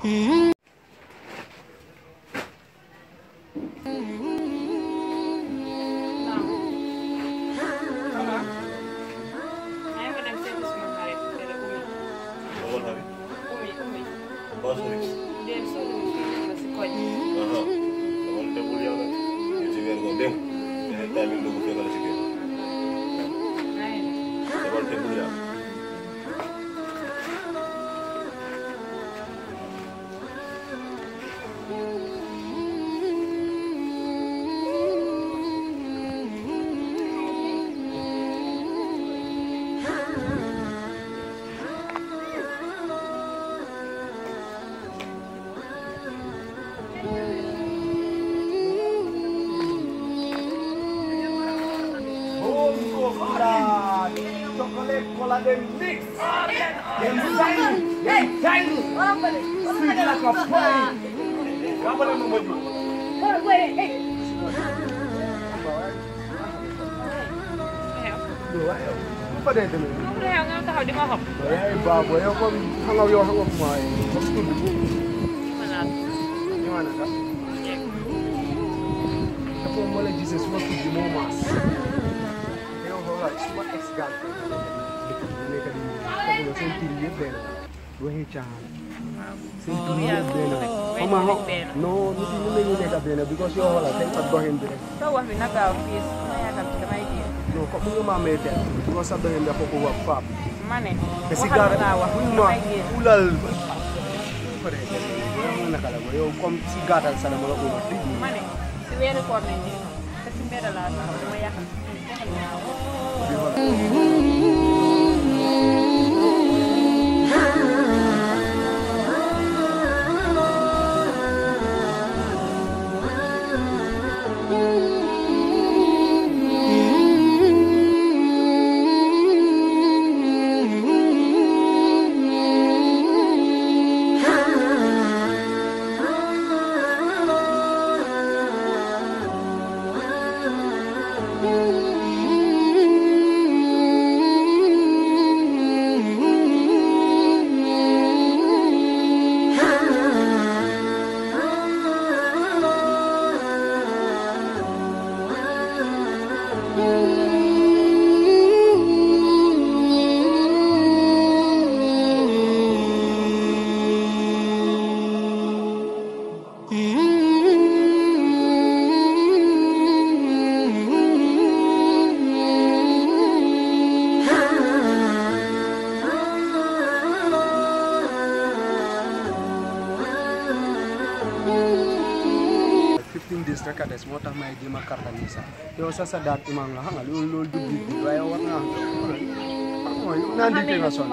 Bawal kami. Bawal kami. Aha. Bawal te bul yàlla. Ñu ci weer ko dem. Yeneen timing dugg fekk la ci kër. Bawal te bul yàlla. Cola, chocolate cola dem mix. Dem tiny, dem tiny. Sweet like a pie. Kabale mo mo ju. Lu fa dee demee. Yaay baabo yow comme xam nga yow xam nga mooy comme tudd bu ñu ma naka. Dafa moo la gisee suma tudd moo maas. yow xoolal suma ex girlfriend nekk di ñëw seen tur yëpp benn waxi caaxaan seen tur yëpp benn xam nga non nit yi mën nañu nekk benn because yow xoolal tey sa doxin bi rek non ko mu nga maa may teel because sa doxin dafa ko wax faam te si gaara buñ ma ulal pare mu naka la ko yow comme si gàttal sa dama la ko wax dëgg fifteen days rek a des moo tax may jéem a karta nii sax yow sa sa daat imam la xam nga loolu loolu du biir bi waaye war naa mooy naan di nga sonn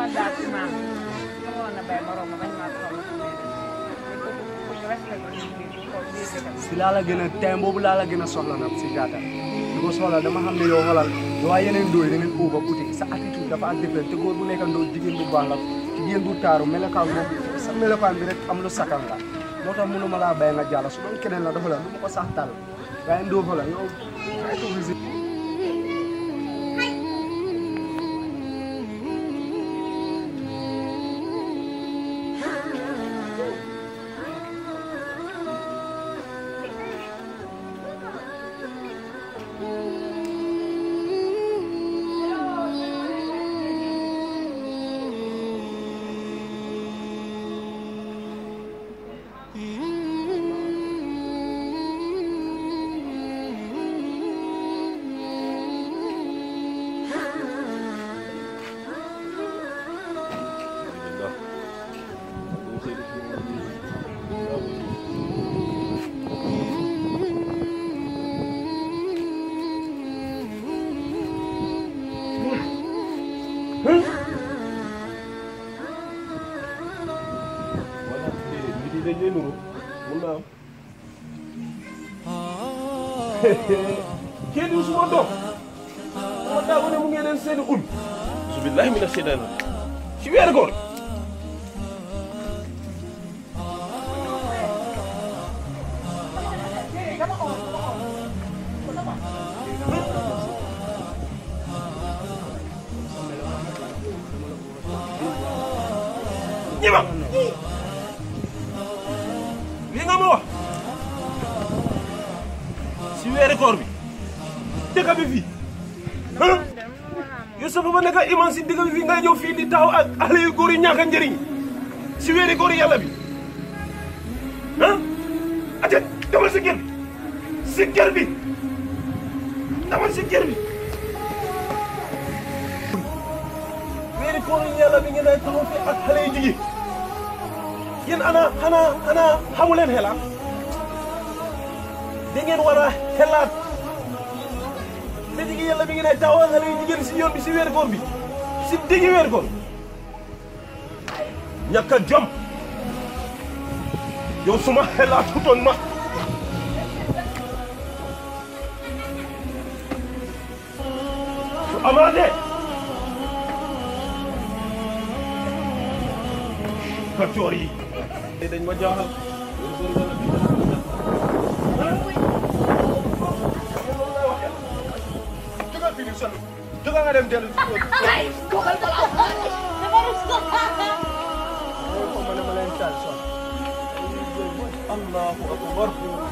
si laa la gën a time boobu laa la gën a soxla nag si gàttal di ko soxla dama xam ne yow xolal waa yeneen dooy da ngeen uuba uti sa attitude dafa ak différent te góor bu nekk ndoo jigéen bu baax la jigéen bu taaru melokaan boobu sa melokaan bi rek am lu sakkan la moo tax mënuma laa bàyyi nga jàll su doon keneen la dafa la lu ma ko sax tal waaye ndoo fa la yow try to visit Wala nit yi dañ lay nuru mun naa am. Kii du suma doom. Moo daa ko ne mu ngeen leen seeni ul. Bismillahi mina shaytaani ci weeru koor. ñëwal. lii nga ma wax si weeri koor bi dëkk bi fii ah yow sa ba nekk iman si dëkk bi fii ngay ñëw fii di taxaw ak xale yu góor yi ñàkk a njëriñ si weeri koor yàlla bi ah ate demal si kër bi si kër bi demal si kër bi weeri koor yàlla bi ngeen ay taxaw fi ak xale yu jigéen yéen ana xanaa xanaa xamu leen xelaat da ngeen war a xelaat da jigi yàlla bi ngeen ay taxaw xale yu jigéen si yoon bi si weeri koor bi si diggi weeri koor ñàkk a jom yow suma xelaatutoon ma su amaatee kaccoor yi te dañ ma jaaxal jógal fii nii sonn jógal nga dem dellu si kër Ay, bukan kalau Dafa rus ko. ko ma ne ma leen taal sonn allahu akbar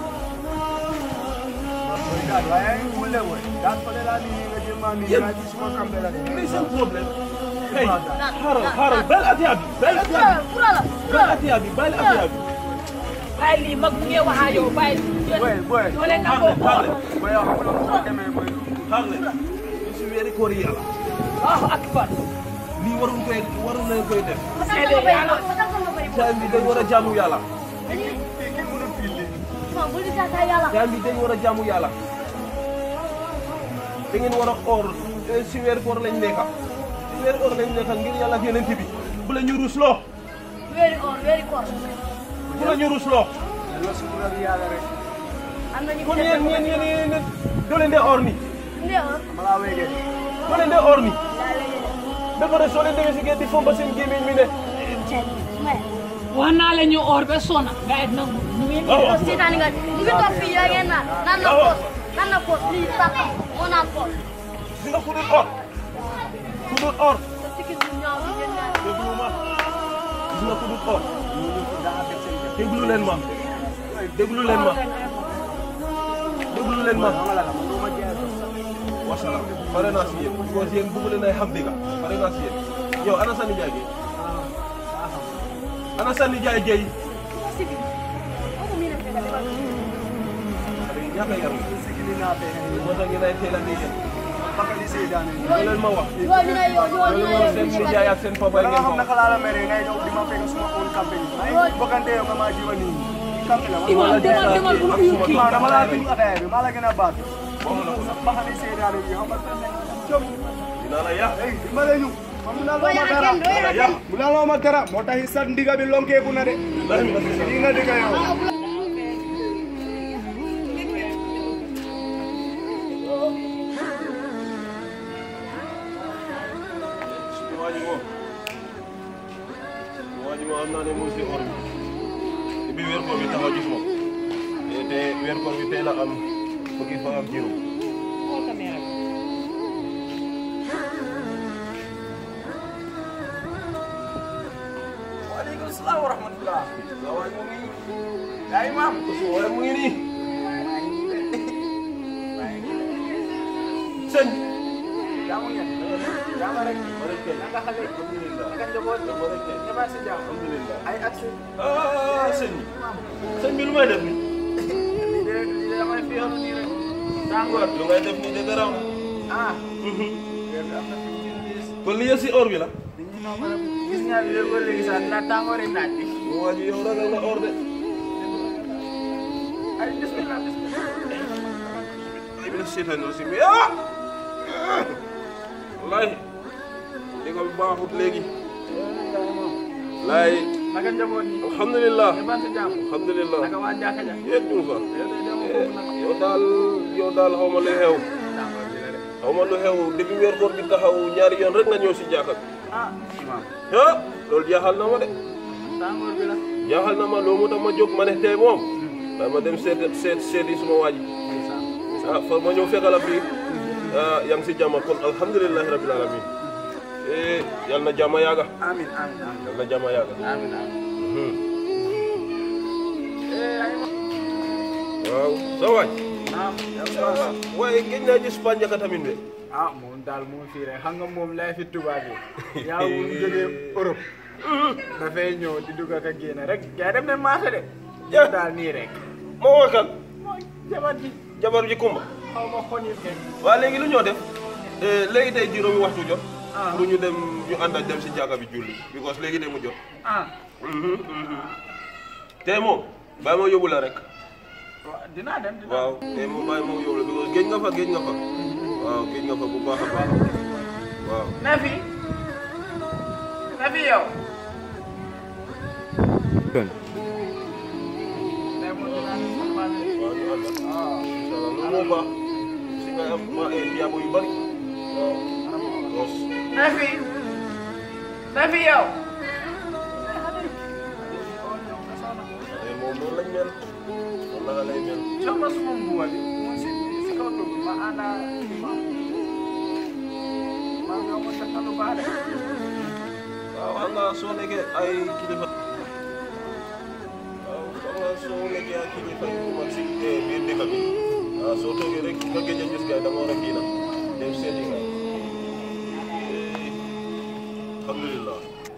mooy daal waaye ay wulle woy daal fa de laa nii nga jël maa nii Yéen- nga ci suma kambe la de lii seen problème hey xaaral xaaral bàyyi atiya bi bàyyi atiya bi Pura lah, bàyyi atiya bi bàyyi atiya bi Bay li mag mu ngi wax ak yow bay. boy boy Doo leen xaar nangoo leen xaar leen boy yow xam nga lu ma demee boy xaar leen ñu si weeri koor yi yàlla Allahu akbar. lii waruñ koy waruñ leen koy def Sede yàlla. time bi dañ war a jaamu yàlla fii kenn mënul fii lii time bi dañ war a jaamu yàlla da ngeen war a or eh, si weeri koor lañ nekka si weeri koor lañ nekka ngir yàlla ak yeneen bi bu la ñu rusloo Very good, very good. bu la ñu rusloo la su la yàlla rek Am na ñu kon yéen yéen yéen yéen doo leen dee or ni Ndi ah. ma laa wéegee doo leen dee or ni ba pare soo leen demee si géej di fomba seen gémmiñ mi ne wax naa la ñu or ba sona nga et nangu ñu ngi waaw Sitani nga. Mu ngi toog fii yaa ngeen naan. Naan na poos. Naan na poos. Lii tata. Moo naan poos. si nga ku dul or ku dul or Sa sikki du ñaaw bi ngeen naan. déglu ma gis nga ku dul or déglu leen ma déglu leen ma déglu leen ma wasalaam pare naa si yéen parce que yéen bëgg leen ay xam dëgg pare naa si yéen yow ana sa nijaay Guèye ana sa nijaay Guèye Sikki. Ako mi na fekk dafa. ñaata yar sigili naa fee moo tax ngeen ay teel a dégg bakali seydaane loolu leen ma wax Yo ñu ne yo yo loolu ñu moo ne seen nijaay ak seen papa yi nga ngeen xam ko naka laa la mere ngay daw di ma fekk suma own kampe yi ay bokkante yow nga maa jiwa nii kampe la Imam demal demal bu ñu kii maa dama laa tudd ataaya bi maa la gën a baat wax na ko bakali seydaane bi xam nga jom dinaa la yàq ay ma lay ñu mu na loo Boy ma yaa dara kenn doy na yàq mu na loo ma dara moo tax sa ndiga bi lonkeeku na de lahi mina shaytan lii nga diga yow suñu waa ji moom suñu waa ji moom am naa ne mu ngi si or bi te bi weer koor bi taxaw gis moom te te weer koor bi tey la am fukki fan ak juróom waaleykum salaam wa rahmatulah suñu waa ji mu ngi yaa imam suñu waa ji mu ngi nii sëñ jaamu ngeen jaama rek ma rek kay nga xale alhamdulillah nga njaboot ma rek kay ñëwaat si jàmm alhamdulillah ay accès ah sëñ bi sëñ bi lu may def nii lii de lii de damay fi yoonu nii rek tàngoor lu ngay def nii de garaw na ah weer bi am na fifteen days kon li yëpp si or bi la nit ñi noo mën a gis nga léegi ba léegi sax na tàngoori naaj bi suñu waa ji yow ragal nga or de ay bismillah bismillah ay mina seytaan aussi mais ah wallahi li ko baaxut léegi laay naka njaboot yi alhamdulillah ñëwaat si jàmm alhamdulillah naka waa jàkka ja yéen ñu fa yow de demoo foofu nag yow daal yow daal xaw ma lu xew tàngoor bi la de xaw ma lu xew depuis weer koor bi taxaw ñaari yoon rek nga ñëw si jàkka bi ah imam ah loolu jaaxal na ma de tàngoor bi la jaaxal na ma loolu moo tax ma jóg ma ne tey moom daa ma dem seet seet seeti suma waa ji ndeysaan ah fa ma ñëw fekkal la fii ah yaa ngi si jàmm kon alhamdulilahi rabil alamin eh yal na jàmm yaaga amin amin amin yal na jàmm yaaga amin amin Hmm. eh waaj naam yow ça waaye gëj naa gis Pa Ndiaka tamit de ah moom daal moo fii rek xam nga moom lay fi tubaab yi yaa ngi jógee Europe dafay ñëw di dugg ak a génn rek gaa dem ne marché de yow daal nii rek moo woo kan mooy jabar ji jabar ji kumba xaw ma xonit ke waa léegi lu ñoo def léegi tey juróomi waxtu jot Ah. pour ñu dem ñu ànd ak dem si jàkka bi julli because léegi de mu jot ah tey moom bàyyi ma yóbbu la rek waaw dinaa dem dinaa waaw tey moom bàyyi ma yóbbu la because géej nga fa géej nga fa waaw géej nga fa bu baax a baax waaw Nafi Nafi yow waaw ñu ànd ak incha allah loolu moo baax si nga am ma ay diabo yu bari waaw dos Nafi Nafi yow tey moom noonu lañ mel noonu la lay mel jox ma suma mbuba bi mu si si kaw dugg ma ànda ma ma nga ma sa talu baax de waaw xam nga soo nekkee ay kilifa waaw xam nga soo nekkee ay kilifa yu mag si biir dëkk bi waaw soo toogee rek nga gëj a gis gars yi da nga war a kii nag dem seeti nga alhamdulilah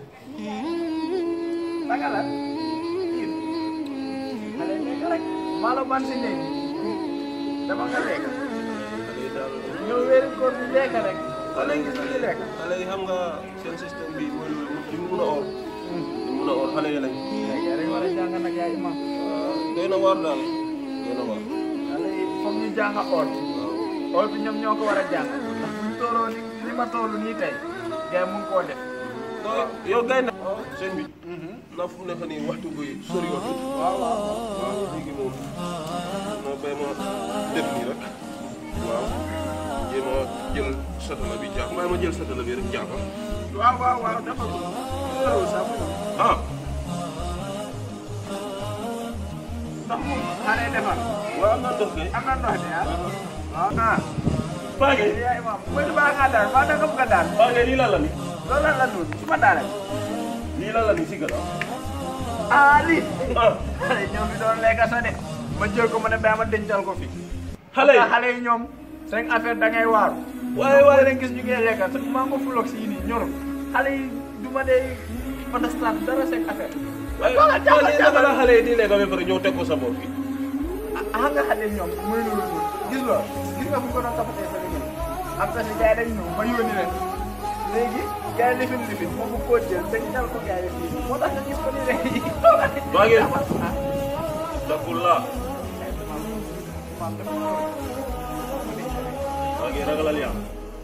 naka la kii xale lekk rek maalo ban si néeg dama nga lekk xale yi daal ñëw wéeri koor bi lekk rek xale yi gis ñu lekk xale yi xam nga seen système bi mooy loolu duñ mun a or duñ mun a or xale yi lañ léegi rek war a jàng nag yaa imam waaw doy na waar daal doy na waar xale yi foog ñu jàng or waaw or bi ñoom ñoo ko war a jàng ndax buñ tooloo ni li ma toolu nii tey gars mun koo def non yow gay na sëñ bi na fu nekk nii waxtu bi sori yoon waaw waaw waaw léegi moom moo bay ma def nii rek waaw jéem a jël satala bi jàpp mbaa ma jël satala bi rek jàpp waaw waaw waaw dafa ko loolu sax ah ndax moom xale defar waaw am naa ndox kay am na ndox de ah waaw ah Paage yaa imam mooy baa nga daal baa da nga bëgg a daal Paage lii lan la ni loolu lan la noonu su ma daale lii lan la ni si gannaaw ah lii ah xale yi ñoo fi doon lekk sa de ma jël ko ma ne baa ma dencal ko fi xale yi ndax xale yi ñoom seen affaire da ngay waaru waaye waaye leen gis ñu ngi lekk te mango fulox yi nii ñor xale yi du ma dee understand dara seen affaire waaye Jàppal, jàppal, waaye naka la xale yi di lekk ba pare ñëw teg ko sa bopp bi ah nga xam ne ñoom muy loolu noonu gis nga gis nga fu ko doon toppatee sa liggéey am na si gars yi dañ ñëw ma yónni leen léegi gars yi lifin lifin moo ko koo jël dañ ñal ko gars yi fii moo tax nga gis ko nii rek Maa ngi- Dakullah maa ngi ragalal yàlla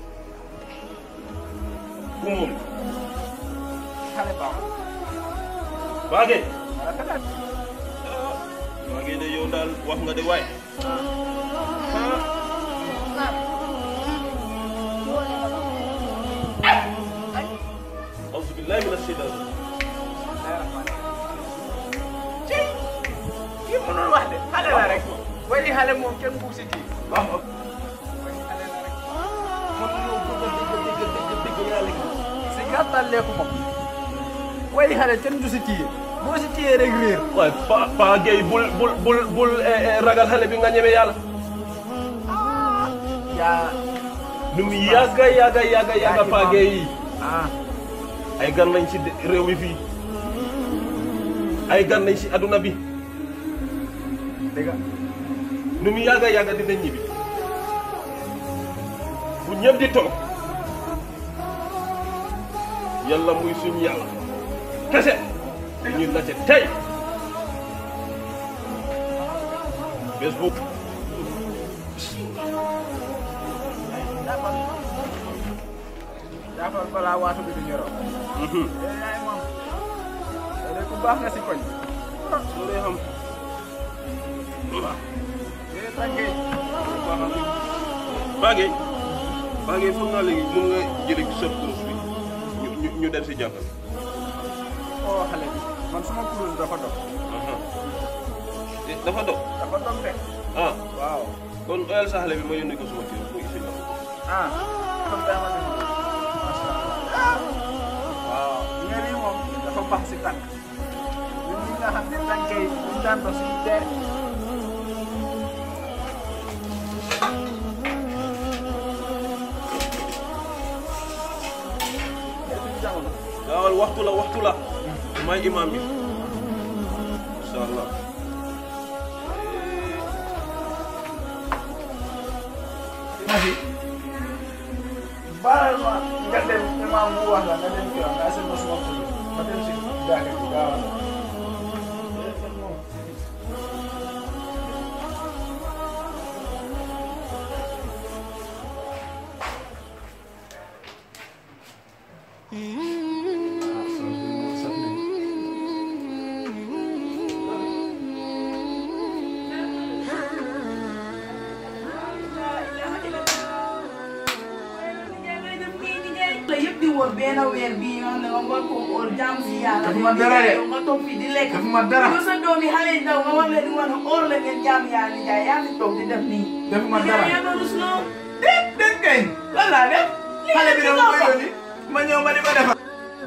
ku moom xale baaxul Paage wala kanam maa ngi de yow daal wax nga de waaye ah auzu billahi mina shaytaan ci kii mënul wax de xale la rek way di xale moom kenn buug si kii waaw way di xale la rek man yow bëgg a dégg dégg dégg dégg yàlla gi si gàttal leeku moom way di xale kenn du si téye boo si téye rek réer waaye Pa Pa Gueye bul bul bul bul eh, eh, ragal xale bi nga ñeme yàlla yaa nu mu yàgga yàgga yàgga yàgga Pa Gueye yi ah ay gan lañ ci de- réew mi fii ay gan lañ ci adduna bi dégg nga nu mu yàgga yàgga dinañ ñibbi bu ñëpp di toog yàlla muy suñu yàlla kese ñu laajte tey bés boobu jàppal jàppal balaa waatu bi di ñoroo mhm, yow yaay moom yow de ku baax nga si koñ soo dee xam yéen tànkee Paage Paage foog naa léegi mun nga jëlee ci sa kurus bi ñu ñu ñu dem si jàppal oo xale bi man suma kurus dafa dog dafa dox dafa dog de ah waaw kon oyal sa xale bi ma yónnee ko suma kër mu isi la ah kon daa ma dégg macha allah waaw ñeer yi moom dafa baax si tànk ñun ñi nga xam ne tànk yi buñ daan dox suñu dee waxtu la waxtu la may imam bi incha allah Nafi baal ma nga dem imam bu wax la nga dem kii nga seen ma suma tudd ma dem si jàkka ji gaaw la yëpp di wër benn weer bii nga xam ne nga war koo óor jaam si yàlla. Defuma dara de. nga toog fii di lekk. Defuma dara. yow sa doom yi xale yi ndaw nga war leen di wan óor la ngeen jaam yàlla di jaay yaa ngi toog di def nii. Defuma dara. yaa doon rus loo. déet déet kay lan laa def. xale bi dama ko yónni ma ñëw ma di ko defal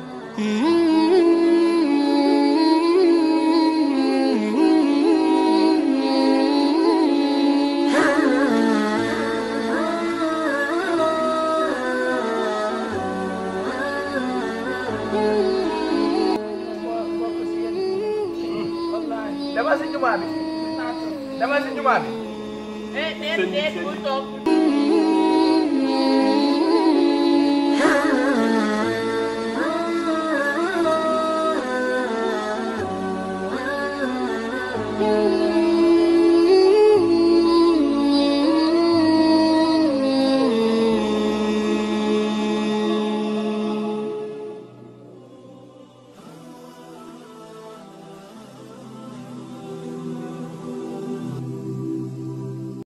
dama si jumaa bi dama si jumaa bi eh déet déet bul toog. Thank